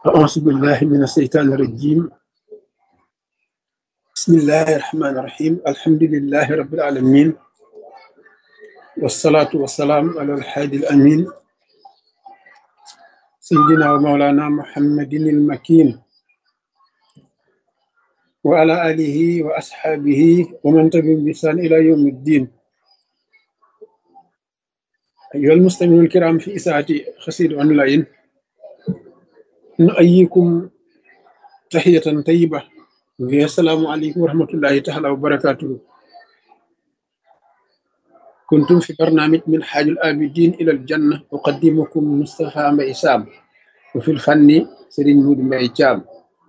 أعوذ بالله من الشيطان الرجيم بسم الله الرحمن الرحيم الحمد لله رب العالمين والصلاة والسلام على الحادي الأمين سيدنا ومولانا محمد المكين وعلى آله وأصحابه ومن تبعهم بإحسان إلى يوم الدين أيها المستمعون الكرام في إساءة خسير أونلاين نؤيكم تحية طيبة السلام عليكم ورحمة الله تعالى وبركاته كنتم في برنامج من حاج الآبدين إلى الجنة أقدمكم مصطفى ميسام وفي الفن سرين مود ميجام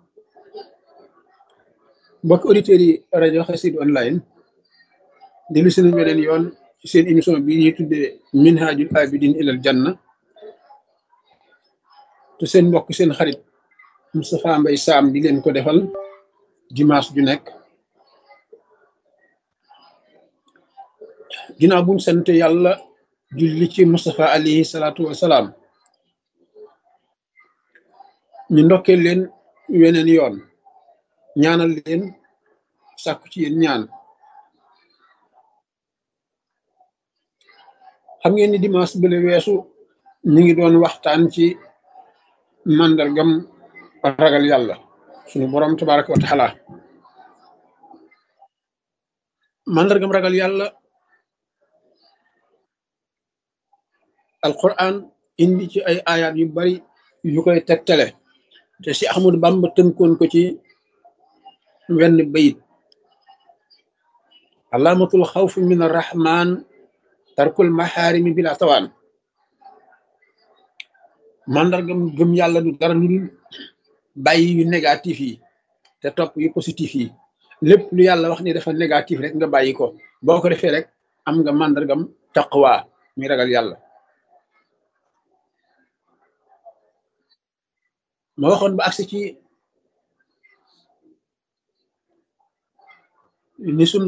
mbokk auditeurs yi rajo Xassida online dellu si nañ beneen yoon ci seen émission bi ñuy tuddee minhajul abidin ilal janna te seen mbokk seen xarit Moustapha Mbaye Sam di leen ko defal dimanche ju nekk ginnaaw buñ sant yàlla julli ci Moustapha alayhi salaatu wasalaam ñu ndokkee leen weneen yoon ñaanal leen sàkku ci yéen ñaan xam ngeen ni dimanche bële weesu ñu ngi doon waxtaan ci màndargam ragal yàlla sunu boroom tabaraka wa taala màndargam ragal yàlla alquran indi ci ay ayaat yu bari yu koy tegtale te si Ahmadu Bamba tënkoon ko ci wenn bayit alaamatul xawfi min arrahman tarkul maxaarimi bila tawaan màndargam gëm yàlla du dara lu dul bàyyi yu négatif yi te topp yu positif yi lépp lu yàlla wax ni dafa négatif rek nga bàyyi ko boo ko defee rek am nga màndargam taqwa muy ragal yàlla ma waxoon ba agsi ci ni sun